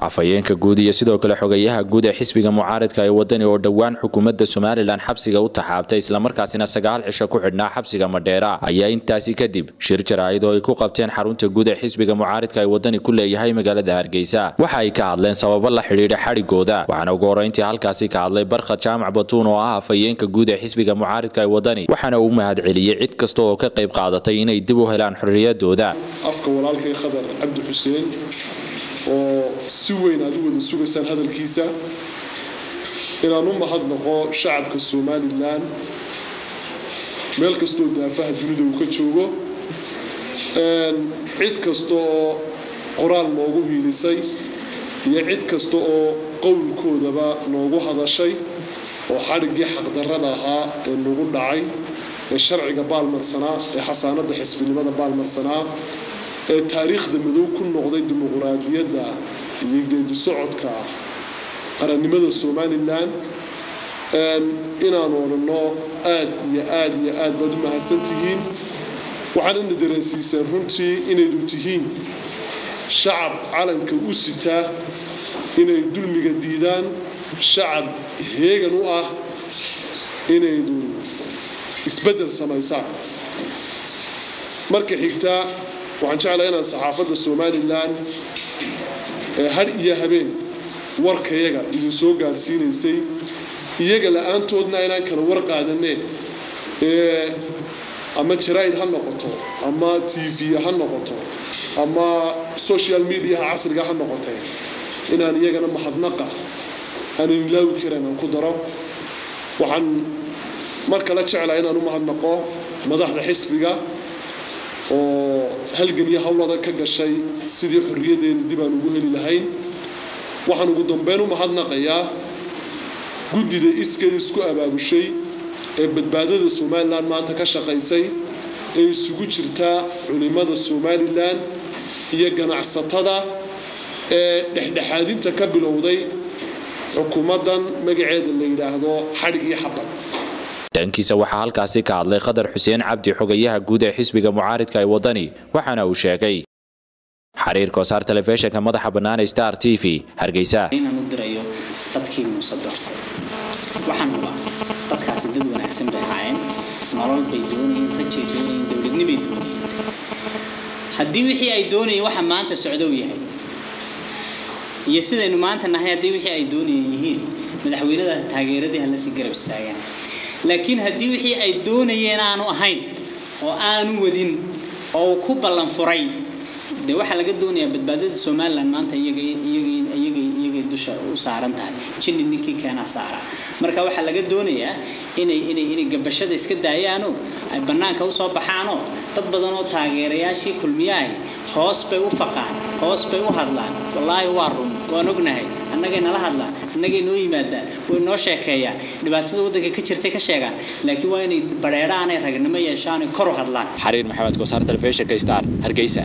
afhayeenka guud iyo sidoo kale xogayaha guud ee xisbiga mucaaridka ee wadani oo dhowaan xukuumadda somalilan xabsiga u taxaabtay islamarkaasina sagaal cisho ku xidhnaa xabsiga madheera ayaa intaasi kadib shir jaraa'id oo ay ku qabteen xarunta guud ee xisbiga mucaaridka ee wadani ku leeyahay magaalada hargeysa waxa ay ka hadleen sababo la xidhiidha xadhigooda waxaana ugu horreyntii halkaasi ka hadlay barkhad jaamac batuun oo ah afhayeenka guud ee xisbiga mucaaridka ee wadani waxaana uu mahadceliyey cid kasta oo ka qayb qaadatay inay dib u helaan xorriyadooda afka walaalkay khadar cabdi xuseen oo si weyn aad u wada sugaysaan hadalkiisa inaan u mahadnaqo shacabka somalilan meel kastoo daafaha dunida uu ka joogo cid kasta oo qoraal noogu hiilisay iyo cid kasta oo qowlkoodaba noogu hadashay oo xadhiggii xaqdarrada ahaa ee nagu dhacay ee sharciga baalmarsanaa ee xasaanadda xisbinimada baalmarsanaa ee taariikhda madow ku noqday dimuquraadiyadda iyo geedi socodka qarannimada somalilan inaanu odhanno aad iyo aad iyo aad baad u mahadsantihiin waxaan ina dareensiiseen runtii inaydu tihiin shacab calanka u sitaa inay dulmiga diidaan shacab heegan u ah inaydu isbeddel samaysaan marka xigtaa waxaan jeclaa inaan saxaafadda somalilan ee hadh iyo habeen warkayaga idin soo gaadhsiinaysay iyaga la-aantoodna inaan kala war qaadaneen ee ama jaraa'id ha noqoto ama t v ha noqoto ama social mediaha casriga ha noqotee inaan iyagana mahadnaqa aanan ilaawi karan aan ku daro waxaan mar kale jeclaa inaan u mahadnaqo madaxda xisbiga oo halgan iyo howlada ka gashay sidii xorriyadeena dib aan ugu heli lahayn waxaan ugu dambeyn u mahadnaqayaa guddida iskeed isku abaabushay ee badbaadada somalilan maanta ka shaqaysay ee isugu jirtaa culimmada somalilan iyo ganacsatada ee dhexdhexaadinta ka bilowday xukuumaddan magaceeda la yidhaahdo xadhig iyo xabad dhankiisa waxaa halkaasi ka hadlay khadar xuseen cabdi xogayaha guud ee xisbiga mucaaridka ee wadani waxaana uu sheegay xiriir koosaar telefishinka madaxa bannaan star t v hargeysa inaan u dirayo dadkii muuse doortay waxaan hubaa dadkaasi dad wanaagsan bay ahaayeen nolol bay doonayeen rajay doonayeen dowladnimay doonayeen haddii wixii ay doonayeen waxa maanta socdow yahay iyo sidaynu maanta nahay haddii wixii ay doonayeen yihiin madaxweynada taageeradii halasii garab istaagaan laakiin haddii wixii ay doonayeen aanu ahayn oo aanu wadin oo ku ballan furay dee waxaa laga doonayaa badbaadada somalilan maanta iyagay dusha u saaran tahay jinni ninkii keenaa saara marka waxaa laga doonayaa inay inay inay gabashada iska daayaanoo ay bannaanka usoo baxaanoo dad badan oo taageerayaashii kulmiyaahi hoos bay u faqaan hoos bay u hadlaan wallaahi waa run waan ognahay annagay nala hadlaan annagay noo yimaadaan way noo sheekeeyaan dhibaatada waddanka ka jirtay ka sheegaan laakiin waa inay badheedhaanay ragnimo yeeshaan kor u hadlaan xiriir maxamed koosaar telefishinka star hargeysa